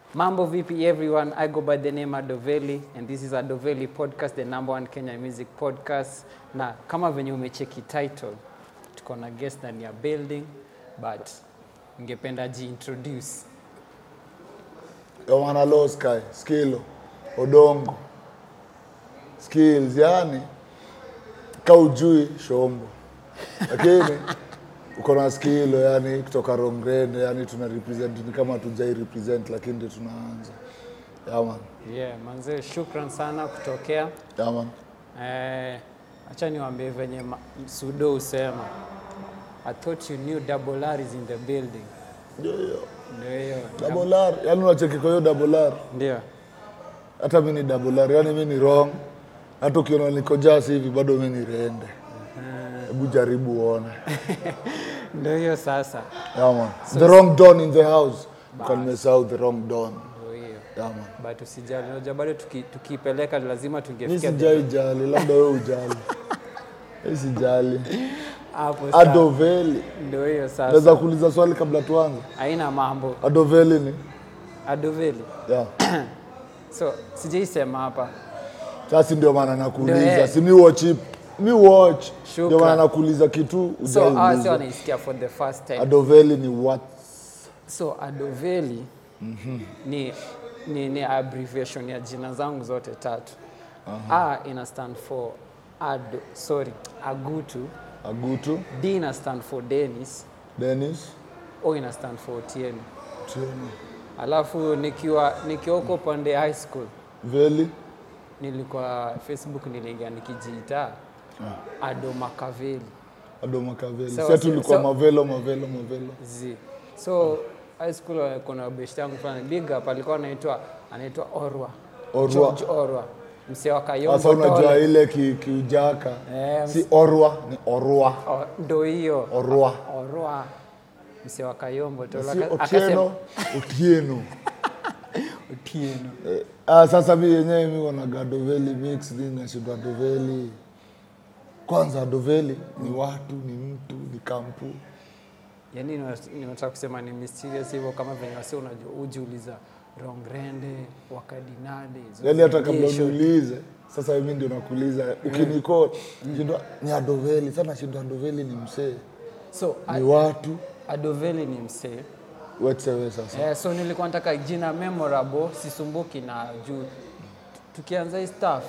Mambo vipi everyone? I go by the name Adoveli and this is Adoveli podcast, the number one Kenya music podcast. Na kama venye umecheki title, tuko na guest ndani ya building but ningependa jiintroduce. Yohana Low Sky, Skilo, Odongo, Skills, yani ka ujui shombo, lakini uko na Skilo yani kutoka Rongrende, yani tuna represent ni kama tujai represent, lakini ndio tunaanza. Yaman, Yeah, manze, shukran sana kutokea. yaman, Eh, acha niwaambie venye ma- Sudo usema. I thought you knew double R is in the building. ndio hiyo Ndio hiyo. double R, yani unacheki kwa hiyo double R, Ndio. hata mi ni double R, yani mi ni wrong, hata ukiona niko jasi hivi bado mi ni rende. Hebu jaribu uone. Ndio hiyo sasa. Yeah, man. the wrong don in the house. Can miss out the wrong don. Ndio hiyo. Yeah, man. but usijali unajua bado tuki- tukiipeleka lazima Mi tungefikia sijai jali, labda wewe ujali. Mi sijali. hapo sawa. Adoveli. ndio hiyo sasa Naweza kuuliza swali kabla tuanze. haina mambo Adoveli ni? adoveli Yeah. so sijaisema hapa Sasa ndio maana Ndio, nakuuliza. eh. Si mi watch it. Mi watch. Shukran. Ndio maana nakuuliza kitu so hawa si ujauliza. wanaisikia for the first time Adoveli ni what? so adoveli ni, ni, ni abbreviation ya jina zangu zote tatu a ina stand for ado sorry agutu Agutu, d ina stand for denis Dennis, o ina stand for otieno Tieno. alafu nikiwa nikiwa huko pande high school Veli. nilikuwa facebook niliingia nikijiita ado makaveli Ado Makaveli. Sawa, Sasa sawa. tulikuwa So- Mavelo, Mavelo, Mavelo. z so high school uh, kuna best yangu fulani big up alikuwa anaitwa anaitwa orwa Orwa. George orwa msee wa Sasa kayombo unajua Tole. ile ki- kiujaka Eh, si orwa ni orwa O- ndo hiyo orwa orwa msee wa kayombo Tole. si Aka- otieno otieno Otieno. Eh, ah, sasa mi yenyewe mi wanaga doveli mix ni nashinda doveli kwanza doveli ni watu ni mtu ni kampu yaani nina- ninataka kusema ni mysterious hivyo kama venye wasi unajua ujiuliza rongrende wakadinade yani hata kabla Zogesho. uniulize sasa mi ndio nakuuliza ukiniko shindwa ni adoveli sana shindwa adoveli ni msee so ni watu adoveli ni msee wetewe sasa Eh, so nilikuwa nataka jina memorable sisumbuki na juu tukianza hii staff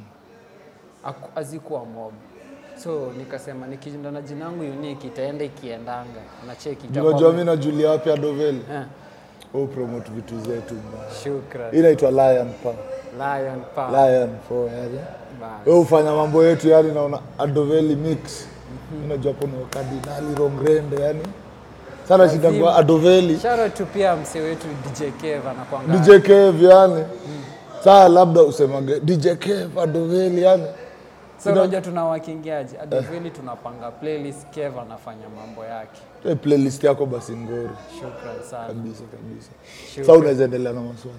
aku- hazikuwa mob so nikasema nikishinda na jina yangu unique itaenda ikiendanga nacheki itakuwa- unajua mi najulia wapi adoveli Eh, au promote vitu zetu mbaya shukran Hii inaitwa lion pa lion power lion for yani Bas. wewe ufanya mambo yetu yani naona adoveli mix unajua kuna kardinali rongrende yani sana shida kwa adoveli shout out to pia msee wetu DJ Kev anakuanga dj kev yani saa labda usemage dj kev adoveli yani so unajua tunawakingiaje adoveli tunapanga playlist Kev anafanya mambo yake Eh, playlist yako basi ngori shukran sana kabisa kabisa Sure. saa unaweza endelea na maswali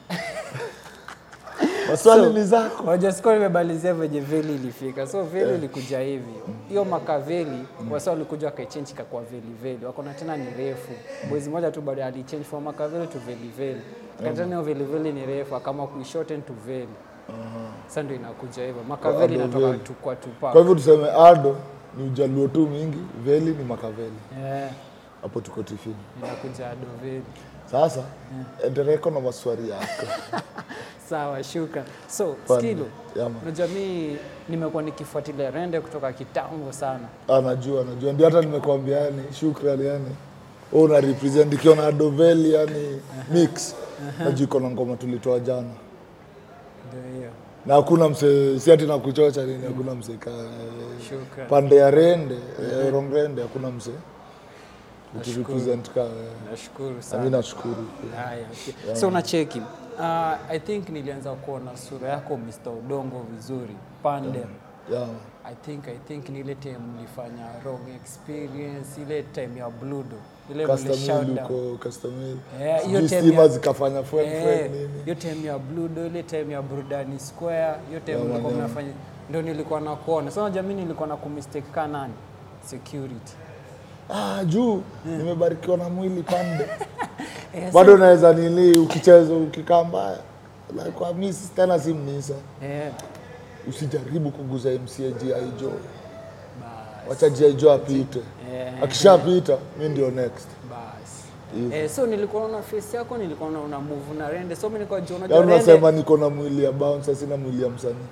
maswali ni zako Unajua sikuwa nimebalizia venye veli ilifika so veli ilikuja hivi hiyo makaveli wasa walikuja wakaichange kakwa veli veli wakona tena ni refu mwezi moja tu baada alichange from makaveli to veli veli akatena hiyo veli veli ni refu akama kuishorten to veli sasa ndio inakuja hivyo makaveli Ado inatoka veli. tu kwa tupa kwa hivyo tuseme ado ni ujaluo tu mingi veli ni makaveli eh hapo tuko tifini inakuja ado veli sasa endeleko na maswali yako sawa shukran so Fun. skilo Yeah, man. unajua mi nimekuwa nikifuatilia rende kutoka kitambo sana anajua anajua ndio hata nimekwambia yani shukran yani wewe una represent ikiona adoveli yani mix najua iko na ngoma tulitoa jana ndio hiyo na hakuna mse si ati na kuchocha nini hakuna mse ka shukran pande ya rende eh, rongrende hakuna mse ukirepresent ka wewe. nashukuru na sana mimi nashukuru pia. Haya, okay. So unacheki uh, I think nilianza kuona sura yako Mr. Udongo vizuri Pandem. yeah. I think I think ni ile time mlifanya wrong experience ile time ya Bludo ile mli Custom shout Mill down. uko Custom Mill. Eh, hiyo Sijui time stima ya- zikafanya fwen Eh, fwen nini hiyo time ya Bludo ile time ya Burudani Square hiyo time Yeah, mlikuwa man, yeah. mnafanya ndio nilikuwa nakuona. So unajua mimi nilikuwa na kumistake ka nani? Security. ah, juu nimebarikiwa na mwili pande Eh, bado naweza nini ukicheza ukikaa mbaya Like, kwa mi si- tena si mnisa eh, usijaribu kuguza mca gi jo bas, wacha gi jo apite eh, akishapita mi ndio next bas. Hivyo. Eh, so nilikuwa naona face yako nilikuwa naona move na rende so mimi nilikuwa jua unajua yaani rende unasema niko na mwili ya bouncer sina mwili ya msanii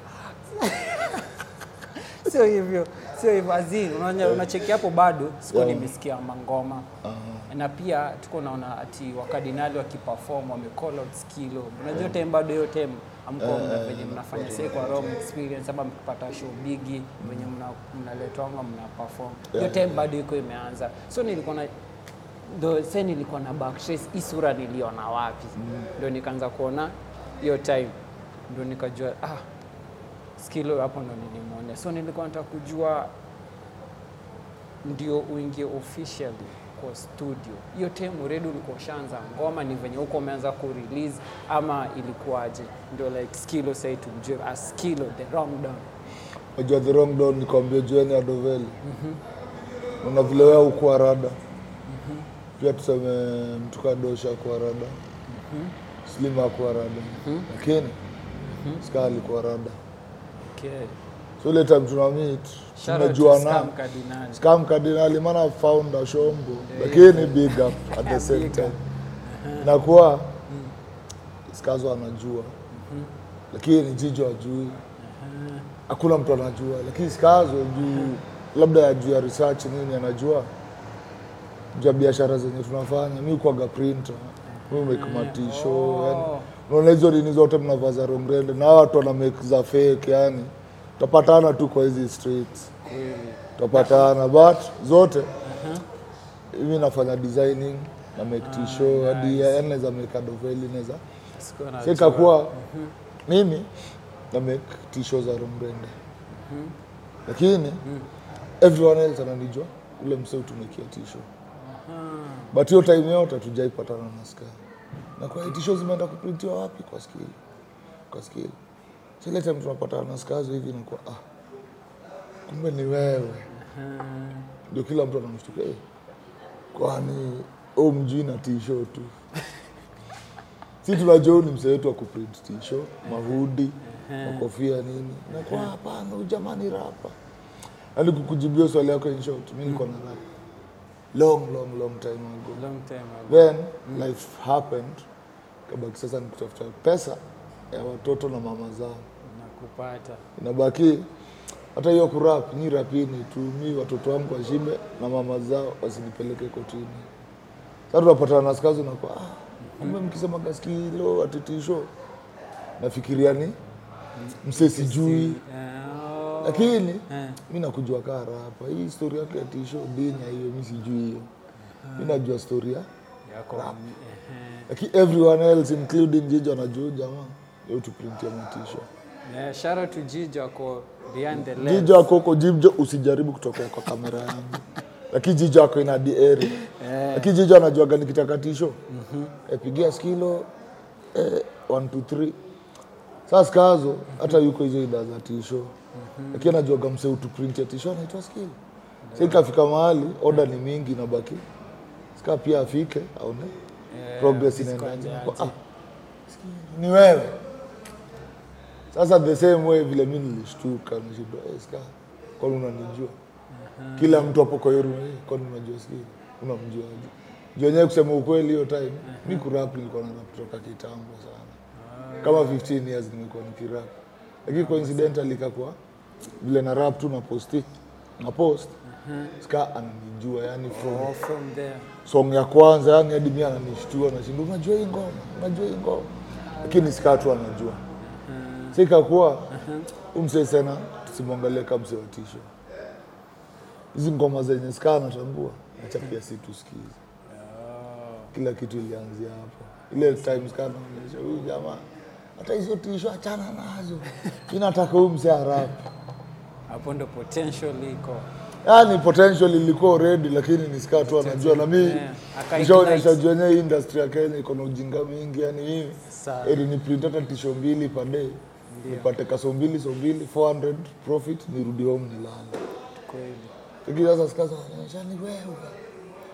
sio hivyo sio hivyo azin unacheki hapo bado sikuwa Yeah. nimesikia mangoma na pia tuko naona ati wakardinali wakiperform wame call out skilo unajua time bado hiyo time amko mna venye mnafanya sasa kwa Rome experience ama mkipata show bigi venye mna- mnaletwanga mna perform hiyo time bado iko imeanza so nilikuwa na ndo sasa nilikuwa na backtrace hii sura niliona wapi ndio nikaanza kuona hiyo time ndio nikajua ah skilo hapo ndo nilimwona so nilikuwa nataka kujua ndio uingie officially kwa studio hiyo time already ulikuwa ushaanza ngoma ni venye huko umeanza kurelease ama ilikuwaje ndio like skilo say tumjue as skilo the wrong down najua the wrong down nikwambia jueni adoveli una vile wewe ukuwa rada pia tuseme mtu kadosha akuwa rada slima akuwa rada lakini ska alikuwa rada okay so ile time tuna meet shout out to tumejuana Scam Cardinal scam kardinali maana founder shombo lakini big up at the same Big time up. nakuwa skazo anajua lakini jijo ajui hakuna mtu anajua lakini skazo juu labda ya juu ya research nini anajua juu ya biashara zenye tunafanya mi kwaga printer mi make matisho yani unaona hizo nini zote mnavaza rongrende na hawa watu wana make za fake yani tutapatana tu kwa hizi streets kweli tutapatana but zote hivi nafanya designing na make t-shirt hadi yani naweza make adoveli naweza Sikuwa najua. sika kuwa mimi na make t-shirt za Rombrende lakini everyone else ananijua ule msee utumikia t-shirt but hiyo time yote tujaipatana na Sky na kwa hiyo t-shirt zimeenda kuprintiwa wapi kwa skill kwa skill so ile time tunapatana na Skazo hivi nakuwa ah kumbe ni wewe ndio kila mtu anamshtuka "Eh, kwani u mjui na tisho tu si tunajua huyu ni mzee wetu wa kuprint tisho mahudi makofia nini nakwa hapana huyu jamani rapa yani kukujibia swali yako in short mi niko na rap long long long time ago long time ago then life happened kabaki sasa ni kutafuta pesa ya watoto na mama zao nakupata inabaki hata hiyo kurap nyi rapini tu mi watoto wangu washibe na mama zao wasinipeleke kotini sasa tunapatana na skazi nakwa ah, kumbe mkisema gaskilo atitisho nafikiria ni mse sijui Eh, lakini eh. mi nakujua kaa rapa hii stori yake ya tisho dinya hiyo mi sijui hiyo mi najua storia yako ehe. lakini everyone else including jijo anajua huyu jamaa yo tuprintia matisho Yeah, shout out to Jijo ako behind the lens. jijo ako huko jijo usijaribu kutokea kwa kamera yangu lakini jijo ako ina dieri lakini jijo anajuaga nikitakatisho epigia skilo eh, one, two, three. Sasa skazo hata yuko hizo ida za tisho lakini anajuaga mse utuprintia tisho anaitwa skilo sa ikafika mahali oda ni mingi nabaki ska pia afike aone Eh, progress disco inaendaje aje. Kwa, ah, Skilo, ni wewe sasa the same way vile mi nilishtuka nishindwa hey, ska kwani unanijua kila mtu hapo kwa hiyo room, "Eh, kwani unajua skili unamjuaje juu wenyewe kusema ukweli hiyo time mi kurap nilikuwa na rap kutoka kitambo sana kama 15 years nimekuwa nikirap lakini coincidentally ikakuwa vile na rap tu na posti na post ska ananijua yani from Oh, from there. song ya kwanza yani hadi mi ananishtua nashinda unajua hii ngoma unajua hii ngoma lakini sikaa tu anajua sikakuwa umse sana tusimwangalie kama mse wa tisho hizi ngoma zenye sikaa anatambua acha pia si tusikize kila kitu ilianzia hapo ile time sikaa naonyesha huyu jamaa hata hizo tisho achana nazo mi nataka huyu mse arapu hapo ndo potential iko yani potential ilikuwa already lakini nisikaa tu anajua na mi Yeah, aka nishaonyesha ignite. juu yenyewe hii industry ya Kenya iko na ujinga mingi yani mimi Sana. ili ni print hata tisho mbili per day nipate kaso mbili so mbili 400 profit nirudi home nilale kweli lakini sasa sikaza anaonyesha ni wewe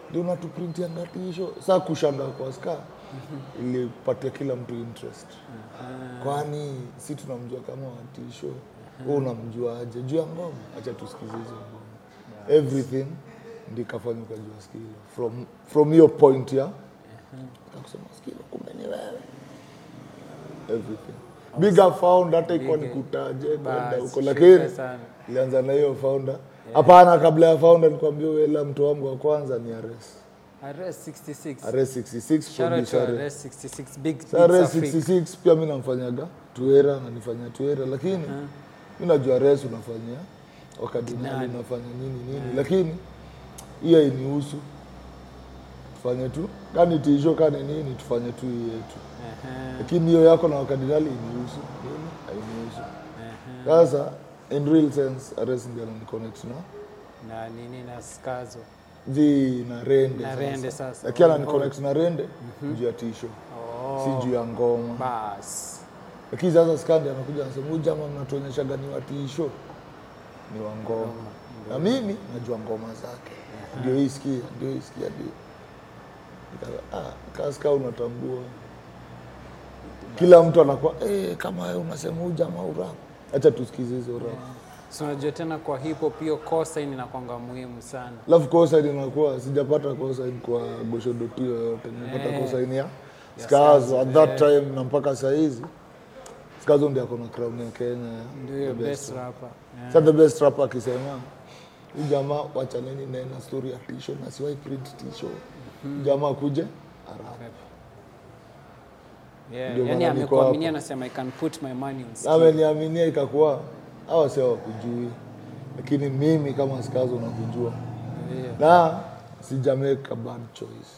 ndio unatuprintianga tisho saa kushanga kwa ska ilipatia kila mtu interest kwani si tunamjua kama watisho wewe unamjuaje juu ya ngoma acha tusikize hizo ngoma everything ndi kafanya ukajua skilo from from your point ya kakusema skilo kumbe ni wewe everything bigger found hata ikuwa ni kutaje kwenda Bas, huko shukrani lakini sana. ilianza na hiyo founder hapana kabla ya founder nikwambia wela mtu wangu wa kwanza ni ares Arrest 66. ares 66 Shout out producer to Ares. Arrest 66. Big Sa Ares Beats Africa. 66 pia mi namfanyaga tuera nanifanya tuera lakini mi najua res unafanyia wakadinali unafanya nini nini lakini hiyo inihusu tufanye tu kani tisho kani nini tufanye tu hii yetu Aha, lakini hiyo yako na wakadinali inihusu nini hainihusu aha. sasa in real sense ares ndio ananiconnect na Na nini na skazo. vi na rende Na rende sasa. lakini ananiconnect na rende juu ya tisho Oh. si juu ya ngoma Bas. lakini sasa skandi anakuja anasema huyu jamaa mnatuonyeshaga ni watisho ni wa ngoma na mimi najua ngoma zake ndio hii sikia ndio hii sikia ndio Nika- ah, kaska unatambua kila mtu anakuwa eh, kama wewe unasema huyu jamaa urap acha tusikize hizo rap So unajua tena kwa hip hop hiyo cosign inakwanga muhimu sana. alafu kosaini inakuwa sijapata kosaini kwa goshadotio yoyote nimepata Eh. kosaini ya Ya skazo at Skazo, that eh. time na mpaka sahizi skazo ndi akona crown ya kenya ya Ndio hiyo the best rapper. Yeah. Sa the best rapper akisema huyu jamaa wachaneni naye na story ya tisho na siwai print tisho jamaa kuje arap Yeah. Ndio Yani maana niko amekuaminia hapa. anasema I can put my money on skill. ameniaminia ikakuwa hawa sio wakujui lakini mimi kama skazo nakujua Yeah. na sijameka bad choice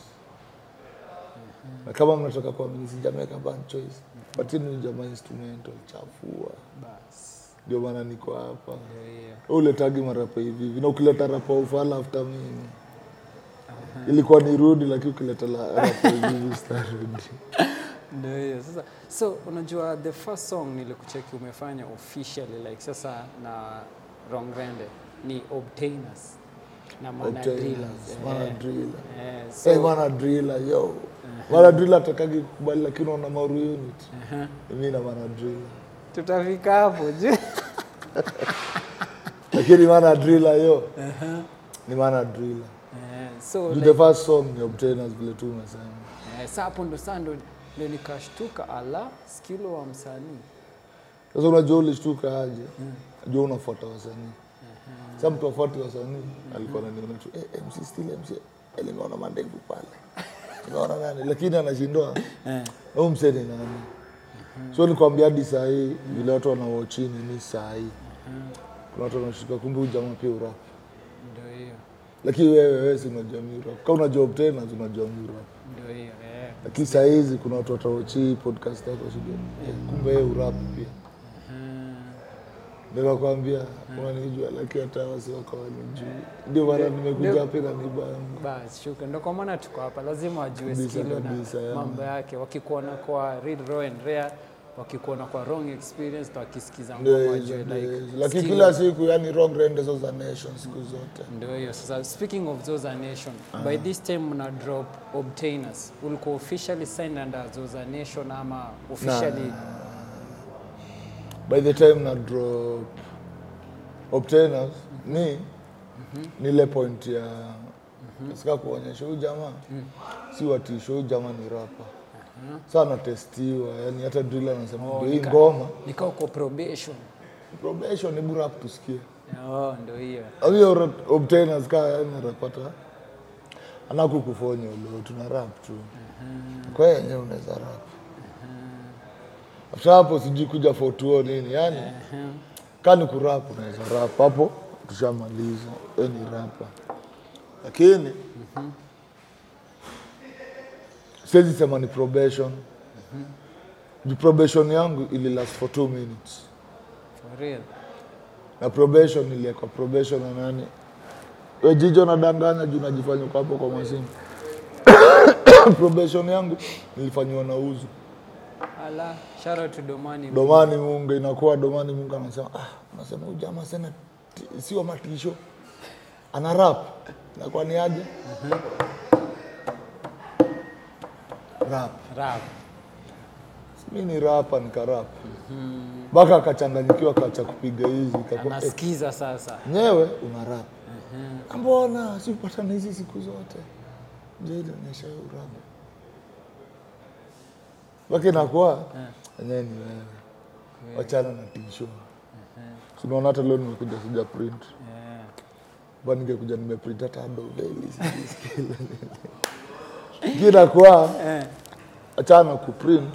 na kama mnataka kuamini sijameka bad choice patini jamaa instrumental chafua Bas. ndio maana niko hapa Ndio hiyo. uletagi marapa hivi hivi na ukileta rapa ufala after mimi ilikuwa ni rudi lakini ukileta la- rapa hivi hivi sitarudi Ndio hiyo. Sasa so unajua the first song nilikucheki umefanya officially like sasa na Rongrende ni Obtainers na Mana Obtainers, Drillers. Mana Eh, Driller. eh, Hey, so mana drila yo mana drila atakagi kukubali lakini wana mauru unit aha. mi na mana drila tutafika hapo juu. lakini mana drila yo ni mana drila Eh, so Juu like, the first song ni obtainers vile tu umesema eh, sa hapo ndo saa ndo ndo nikashtuka ala skilo wa msanii sasa unajua ulishtuka aje najua unafuata wasanii sa mtu afuati wasanii alikuwa naniona tu eh, mc still mc Eh, nimeona mandevu pale nimeona nani lakini anashindwa eh. au mseni nani so nikwambia hadi saa hii vile watu wanawachini ni saa hii kuna watu wanashtuka kumbe huyu jamaa pia urap Ndio hiyo lakini wewe wewe si unajua mi urap kama unajua obtainers unajua mi urap ndio hiyo eh. lakini saa hizi kuna watu wataochi podcast yako shida eh, kumbe yeye urap pia nikakwambia unanijua lakini hata wasi wako wanijui ndio maana nimekuja hapa na nibangu Bas, shuka ndo kwa maana tuko hapa, lazima wajue Kabisa, skilo kabisa, na yeah. mambo yake, wakikuona kwa real raw and rare, wakikuona kwa wrong experience, na wakisikiza ngoma Ndio hizo, wajue ndio like hizo. lakini skill- kila siku yani wrong rendezo za nation siku zote Ndio hiyo sasa. Speaking of Zoza Nation, by this time mna drop Obtainers, ulikuwa officially signed under Zoza Nation ama officially? by the time na drop obtainers ni ni ile point ya sika kuonyesha huyu jamaa si watisho huyu jamaa ni rapa sa anatestiwa yani hata drill anasema ndio hii nika- ngoma Nika uko probation. probation ni bora tusikie Oh, ndio hiyo. hiyo obtainers kaa yani anapata anakukufonya ulo tuna rap tu kwa hiyo yenyewe unaweza rap after hapo sijui kuja fotuo nini yani kani kurap unaweza rap hapo tushamaliza we ni rapa lakini siwezi sema ni probation juu probation yangu ili last for two minutes For real. na probation iliekwa probation na nani we jijo nadanganya juu najifanya uko hapo kwa masimu probation yangu nilifanyiwa na uzu Ala, shout out to Domani. domani mungu inakuwa domani mungu anasema ah, anasema huyu jamaa sena sio matisho ana rap nakuwa ni aje rap rap mi ni rapa nikarap mpaka akachanganyikiwa kacha kupiga hizi kakwa- eh, anasikiza sasa nyewe una rap mbona sipatana hizi siku zote mjailionyesha urap mpaka inakuwa enyewe ni wewe wachana na tisho sinaona hata leo nimekuja sija print yeah. ba ningekuja nimeprint hata doveli kinakuwa eh. achana kuprint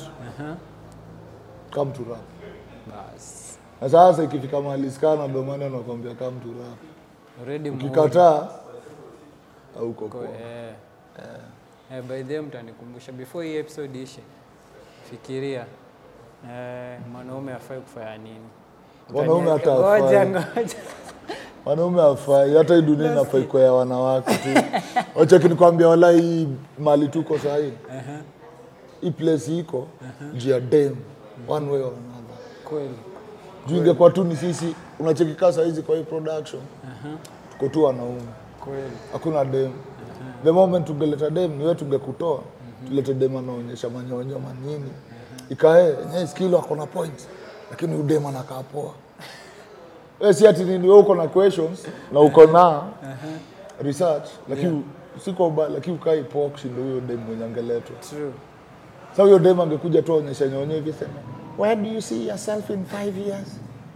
come to rap bas na sasa ikifika mahali skana domani anakwambia come to rap already mu- ukikataa auko Ko- poa eh. Eh, by the way mtanikumbusha before hii episode ishe fikiria eh, mwanaume afai kufanya nini Mwanaume Utaniweka- hata ngoja hafai. ngoja wanaume afai hata hii dunia inafai kwa ya wanawake tu wacha nikwambia wala hii mali tuko sahii hii place iko juu ya dem one way or another kweli juu ingekuwa tu ni sisi unachekika sahizi kwa hii production tuko tu wanaume kweli hakuna dem the moment tungeleta dem niwe tungekutoa tulete dem anaonyesha manyonyo manini ikae enyewe skilo akona point lakini udem anakaa poa we si ati nini we uko na questions na uko na research lakini siko ba lakini ukai poa kushinda huyo dem mwenye angeletwa true sa huyo dem angekuja tu aonyesha nyonyo hivi sema where do you see yourself in five years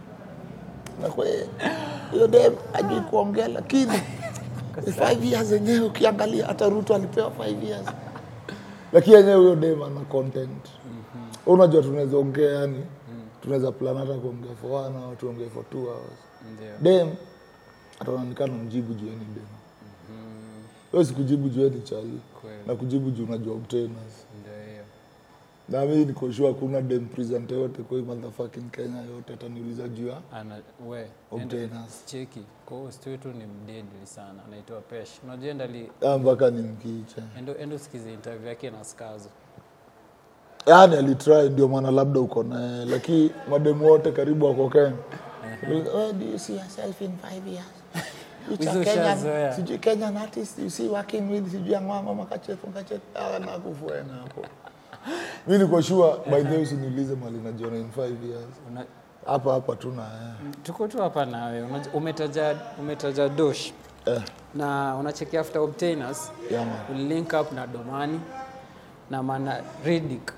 na kwe huyo dem ajui kuongea lakini ni five years yenyewe ukiangalia hata ruto alipewa five years lakini yenyewe huyo dem ana content unajua tunaweza ongea yani tunaweza plan hata kuongea for one hour tuongee for two hours ndio dem ataonekana mjibu jueni dem wewe sikujibu jueni chali Kweli. na kujibu juu unajua obtainers ndio hiyo na mimi niko sure kuna dem presenter yote kwa hii motherfucking Kenya yote ataniuliza juu ya ana we Obtainers. cheki kwa host wetu ni mdedli sana anaitwa pesh unajua ndali Ah, mpaka ni mkicha endo endo sikize interview yake na skazo yani alitry ndio maana labda uko naye lakini mademu wote karibu wako Kenya Where do you see yourself in five years Which Hizo are Kenyan- ushazoea. sijui Kenyan artist you see working with sijui angwanga makachefu makachefu ah nakufuena hapo mimi niko sure by the way usiniulize mali najiona in five years Una, hapa hapa tu na yeye. tuko tu hapa nawe Unaj- umetaja umetaja dosh eh na unacheki after obtainers yeah, man. ulilink up na domani na mana ridik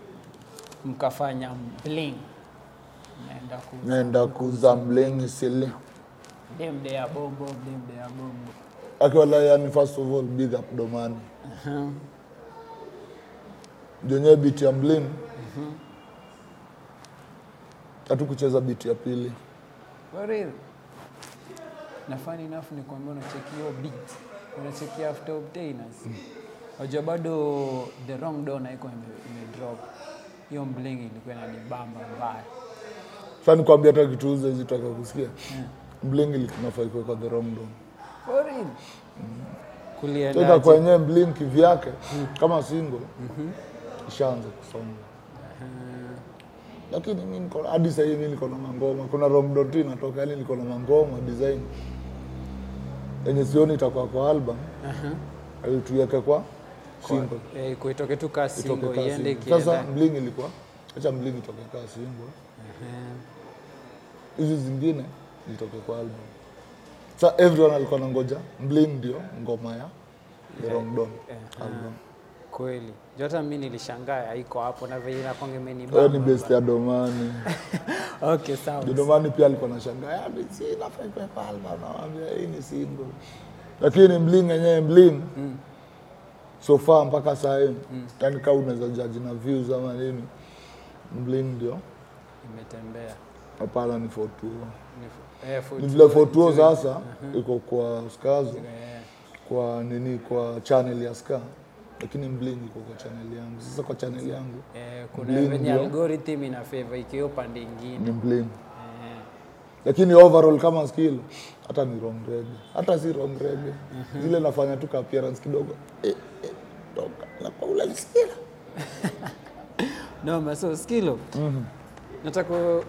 mkafanya bling naenda ku naenda kuzambleni sili demde ya bombo demde ya bombo akiwala yani first of all big up domani jenyewe biti ya mlin hatu kucheza biti ya pili For real. na funny enough ni kwambia unacheki hiyo beat unacheki after obtainers wajua bado the wrong door naiko imedrop hiyo bling ilikuwa inanibamba mbaya sa nikwambia hata kituuza hizi taka kusikia mling ilikunafai kuwekwa the wrong door For real. Sasa kuliendaje kwa yenyewe mling kivyake kama single ishaanza kusonga lakini mi niko hadi sahii mi niko na mangoma kuna wrong door tu inatoka yani niko na mangoma design yenye sioni itakuwa kwa album uh tuiweke kwa single Eh, kuitoke tu kaa itoke singo kaa iende single. Sasa ikienda mling ilikuwa acha mling itoke kaa single hizi zingine zitoke kwa album sa everyone alikuwa na ngoja mling ndio ngoma ya the wrong don album kweli Juu hata mi nilishangaa haiko hapo na venye nakwanga hiyo ni imenibamba best ya domani okay sawa Ndio domani pia alikuwa na shangaa "Yani, si inafai kuwekwa album nawambia hii ni single lakini mling yenyewe mling so far mpaka saa hii yani kaa unaweza jaji na views ama nini mling ndio imetembea hapana ni fotuo Ni- eh, for- ni vile fotuo sasa iko kwa skazo eh, kwa nini kwa channel ya ska lakini mling iko kwa channel yangu sasa kwa channel yangu eh, kuna Bling venye ndio. algorithm ina favor ikiwa pande ingine ni mling eh, lakini overall kama skill hata ni wrong reggae hata si wrong reggae zile nafanya tu ka appearance kidogo eh, eh, toka na paula nisikia no so skilo nataka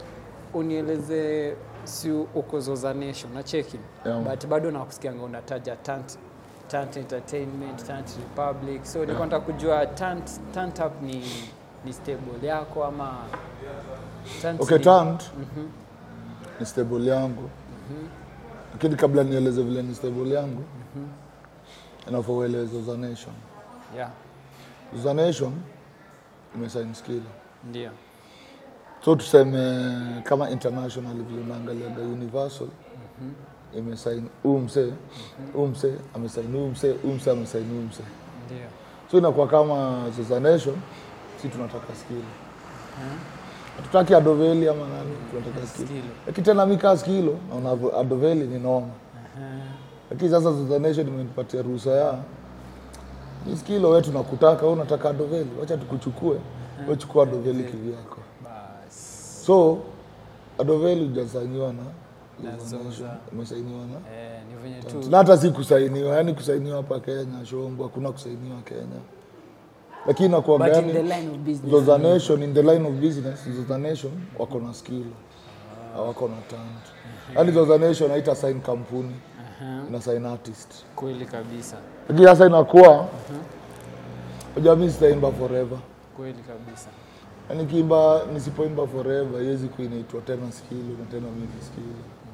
unieleze si uko Zoza Nation nacheki Yeah. but bado nakusikianga unataja tant Tant Entertainment, Tant Republic. So nilikuwa nataka kujua Tant Tant Up ni ni stable yako ama Tant Okay, ni- tant ni stable yangu, lakini kabla nieleze vile ni stable yangu inafaa ueleze Zoza Nation. Yeah, Zoza Nation imesign skill, ndio. so tuseme kama international vile unaangaliaga Universal imesign huu msee huu msee amesign huu msee huu msee amesign huu msee, Ndio. so inakuwa kama Zoza Nation, si tunataka skill hatutaki Adoveli ama nani, tunataka skill Skill. lakini tena mi kaa skilo naona Adoveli ni noma, lakini sasa Zoza Nation imenipatia ruhusa ya ni skilo, we tunakutaka, we unataka Adoveli, wacha tukuchukue, we chukua Adoveli kivyako. Bas. So Adoveli hujasainiwa na Na Zoza Zoza. Nation, umesainiwa na Eh, ni venye tu na hata si kusainiwa, yani kusainiwa hapa Kenya shombo, hakuna kusainiwa Kenya, lakini nakuwa but in gani the line of business. Zoza Nation in the line of business, Zoza Nation wako na skill, hawako na talent. Yani Zoza Nation haita sign kampuni, ina sign artist. Kweli kabisa. Lakini sasa inakuwa unajua mimi sitaimba forever. Kweli kabisa. Yani kiimba nisipoimba forever iwezi kuinaitwa tena skill na tena mimi skill.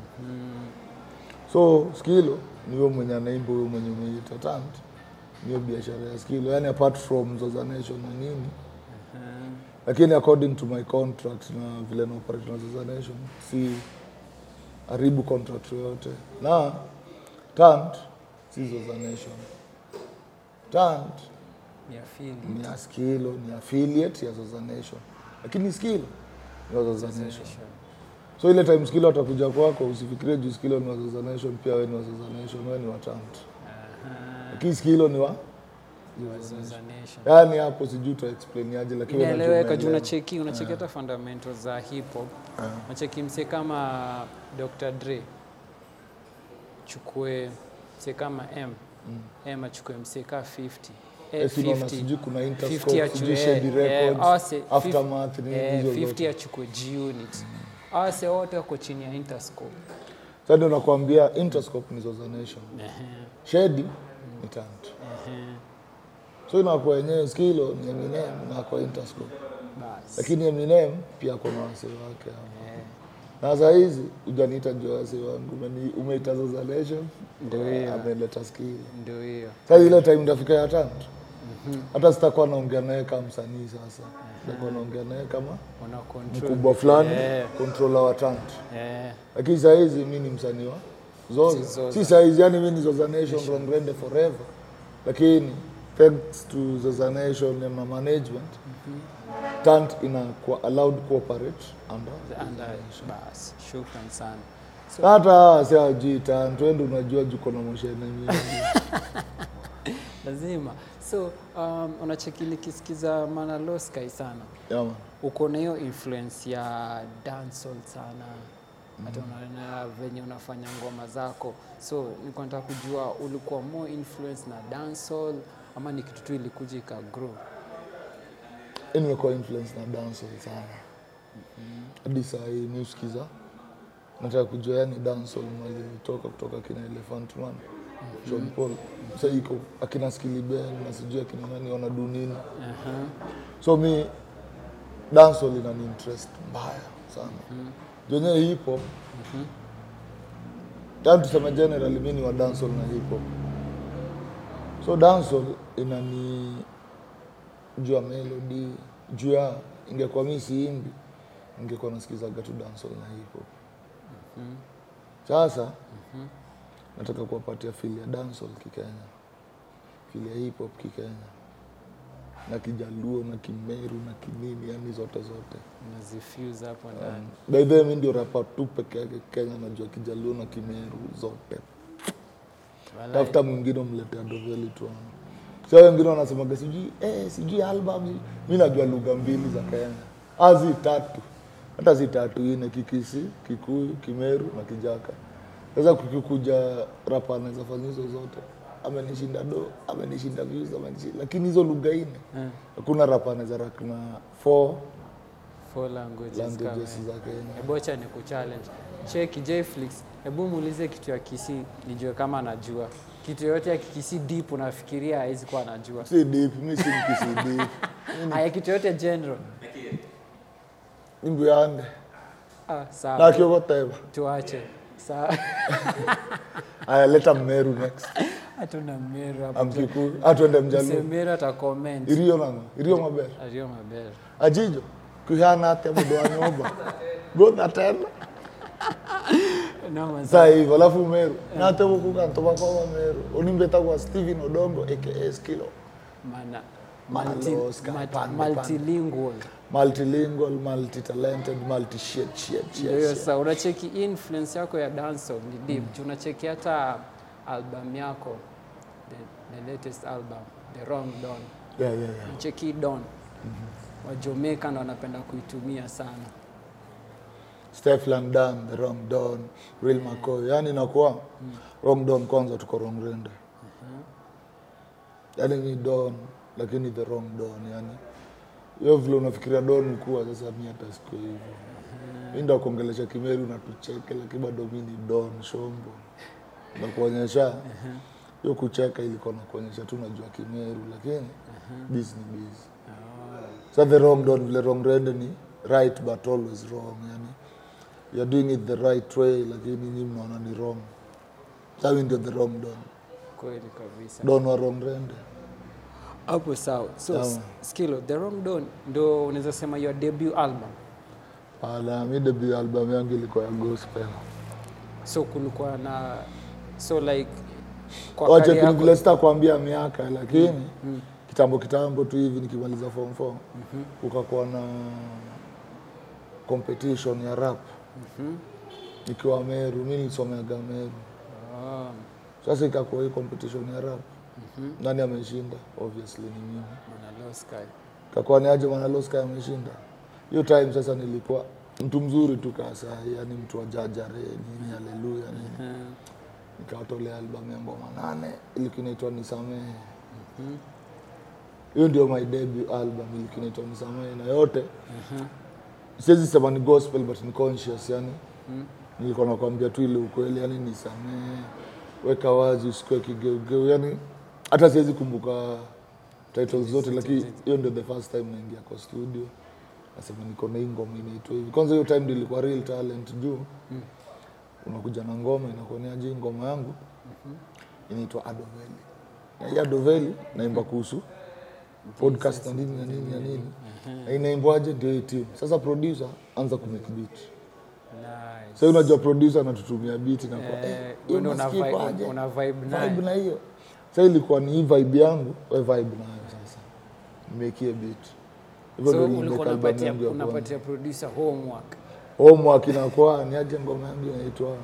So skill ni wewe mwenye anaimba, wewe mwenye umeita talent. Niyo biashara ya skill. Yani apart from Zoza Nation na nini lakini according to my contract na vile na operate na Zoza Nation si haribu contract yoyote na tant si Zoza Nation tant Ni afili. ni ya skilo ni affiliate ya Zoza Nation lakini skilo ni wa Zoza Nation so ile time skilo atakuja kwako usifikirie juu skilo ni wa Zoza Nation pia wewe ni wa Zoza Nation wewe ni wa tant lakini skilo ni wa Zoza Nation. yani hapo sijui uta explain aje lakini wewe unajua inaeleweka juu unaelewa. unacheki unacheki hata fundamentals za hip hop unacheki mse kama Dr Dre chukue mse kama M M achukue mse ka 50 Eh, Eh, si unaona 50. sijui kuna 50 Interscope, achukue- sijui eh, Shady eh, Records, awase- Aftermath, nini eh, hizo 50 zote. achukue G-Unit awase wote wako chini ya Interscope Sasa ndio nakwambia Interscope ni Zoza Nation. Shady ni Tant. So inakuwa yenyewe skilo ni Eminem na kwa Interscope. basi Lakini Eminem pia kuna wase wake hapo. Na saa hizi hujaniita juu wase wangu, umeni- umeita Zoza Nation, ndio hiyo ameleta skill. ndio hiyo Sasa ile time ndafika ya Tant. Hata sitakuwa naongea naye kama msanii sasa. Nitakuwa naongea naye kama una control mkubwa fulani, Eh. controller wa Tant. eh lakini saa hizi mi ni msanii wa Zoza. Zoza. Si saa hizi yani mi ni Zoza Nation from Rende forever, lakini thanks to Zoza Nation na ma- management tant ina kuwa allowed cooperate under anda basi shukran sana hata si ajui tant wende unajua juko na moshene mingi lazima so um, unacheki nikisikiza manaloskai sana Yama. uko na hiyo influence ya dancehall sana hata unaona venye unafanya ngoma zako so nilikuwa nataka kujua ulikuwa more influence na dancehall ama ni kitu tu ilikuja ikagrow Hii nimekuwa influence na dancehall sana hadi saa hii mi usikiza nataka kujua yani dancehall mali imetoka kutoka kina Elephant Man Sean Paul sasa iko akina Skilly Ben na sijui akina nani wanadu nini uh-huh. so mi dancehall inani interest mbaya sana mm yenyewe hip hop yani tuseme generally mi ni wa dancehall na hip hop so dancehall inani juu ya melody juu ya ingekuwa mi siimbi ingekuwa nasikizaga tu dancehall na hip hop sasa nataka kuwapatia feel ya dancehall kikenya feel ya hip hop kikenya na kijaluo na kimeru na kinini yani zote zote unazifuse hapo ndani by the way mi ndio rapa tu peke yake kenya najua kijaluo na kimeru zote Walai. tafuta mwingine umletea doveli tu sa wengine wanasemaga sijui eh, sijui album sijui." mi najua lugha mbili za kenya azi tatu hata si tatu ine kikisi kikuyu kimeru na kijaka sasa kukikuja rapa anaweza fanya hizo zote amenishinda do amenishinda views amenishinda lakini hizo lugha ine Eh, hakuna rapa anaweza rak na four four languages languages kama za kenya ebocha ni kuchallenge cheki jflix hebu muulize kitu ya kisi nijue kama anajua kitu yoyote ya kikisi deep unafikiria hawezi kuwa anajua si deep mi si mkisi deep aya kitu yoyote general imbuyande ah, sawa nakiokoteba tuache sawa aya leta mmeru next hatuna mero hapo amkikuyu atwende mjaluo msemero ata comment irio nango irio maber ario maber ajijo kuhana atia mundu wa nyumba gotha tena no saa hivyo alafu meru nate gukuga ntobakoma meru unimbetagwa stephen odongo aka skilo mana Mana multi, Oscar, mat- pande, pande. multilingual multilingual multitalented multi shit shit shit, ndio hiyo shit. sasa unacheki influence yako ya dancehall ni deep mm. unacheki hata album yako the, the latest album the wrong don yeah, yeah, yeah. unacheki don wa Jamaica ndo wanapenda kuitumia sana Stefan Dan, the wrong don, real McCoy. Yani inakuwa wrong don kwanza tuko wrong rende. Yani ni don lakini the wrong don yani. Hiyo vile unafikiria don kuwa sasa mimi hata siku hivyo. Mimi ndo kuongelesha Kimeru na tucheke lakini bado mimi ni don shombo. Na kuonyesha hiyo kucheka ilikuwa na kuonyesha tu najua Kimeru lakini busy ni busy. So the wrong don vile wrong rende ni right but always wrong yani you're doing it the right way lakini nyinyi mnaona ni wrong sawi ndio the wrong don kweli kabisa don wa wrong rende hapo sawa so Sawa. s- skilo the wrong don ndo unaweza sema your debut album ala mi debut album yangu ilikuwa ya gospel so kulikuwa na so like kwa wacha career yako- vile sitakwambia miaka lakini kitambo kitambo tu hivi nikimaliza form 4 kukakuwa na competition ya rap nikiwa meru mi nisomeaga meru Ah, sasa ikakuwa hii competition ya rap nani ameshinda obviously ni mimi Mwana Low Sky. kakuwa ni aje mwanaloska ameshinda hiyo time sasa nilikuwa mtu mzuri tu kasa yani mtu wa jajare nini haleluya nini Eh, nikawatolea albamu ya ngoma nane ilikuwa inaitwa nisamehe hiyo ndio my debut album ilikuwa inaitwa nisamehe na yote siwezi sema ni gospel but ni conscious yani nilikuwa nakwambia tu ile ukweli yani nisamehe weka wazi usikue kigeugeu yani hata siwezi kumbuka titles zote lakini hiyo ndio the first time naingia kwa studio nasema niko na hii ngoma inaitwa hivi kwanza hiyo time ndio ilikuwa real talent juu unakuja na ngoma inakuoneaje hii ngoma yangu inaitwa adoveli na hii adoveli naimba kuhusu podcast na nini na nini na nini na inaimbwaje ndio hii team sasa producer anza kumake beat nice. sasa unajua producer anatutumia beat na kwa Eh, eh, wewe ndio una unasikia vibe- kwaje? una vibe naye. vibe na hiyo sasa ilikuwa ni hii vibe yangu we vibe nayo sasa nimekie beat hivyo so ndio ulikuwa niliweka album unapatia yangu ya kwanza unapatia producer homework homework inakuwa ni aje ngoma yangu inaitwa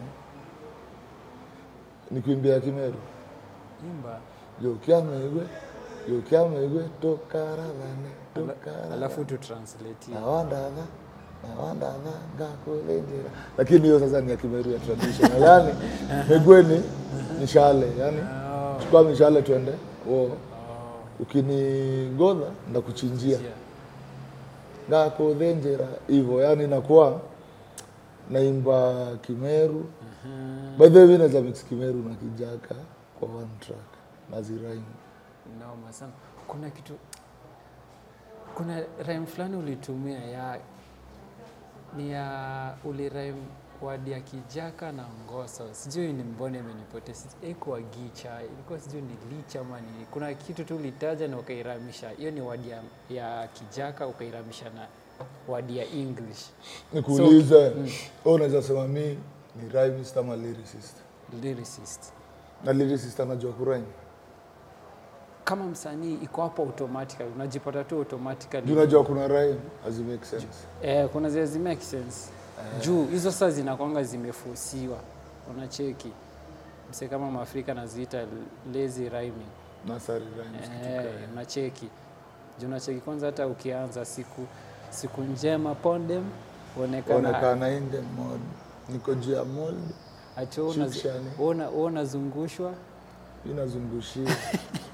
nikuimbia kimeru imba yokiamegwe yokiamegwe tokaravane tokaravane alafu tu translate hiyo. nawandadha nawandadha ngakulindira lakini hiyo sasa ni ya kimeru ya traditional yani megweni mishale yani Oh, chukua mishale twende wo ukinigodha ndakuchinjia yeah. ngakuthinjira hivyo yani nakuwa naimba kimeru by the way mi naweza mix kimeru na kijaka kwa one track naziraimu Noma sana. Kuna kitu kuna rhyme fulani ulitumia ya ni ya ulirhyme word ya kijaka na ngoso, sijui ni mbona imenipotea, ikuwa gicha, ilikuwa sijui ni licha ama nini. Kuna kitu tu ulitaja na ukairamisha, hiyo ni word ya, ya kijaka ukairamisha na word ya English nikuulize wewe unaweza sema mi ni rhymist ama lyricist lyricist. na lyricist anajua kurhyme Kama msanii iko hapo automatically, unajipata tu automatically juu unajua kuna rhyme hazi make sense Eh, kuna zile zi make sense juu hizo sasa zinakwanga zimefusiwa, unacheki mse kama Maafrika naziita lazy rhyming nasari rhymes eh, unacheki juu unacheki kwanza, hata ukianza siku siku njema pondem uonekana onekana in the mod niko juu ya mold acho Shukshani. unazungushwa inazungushia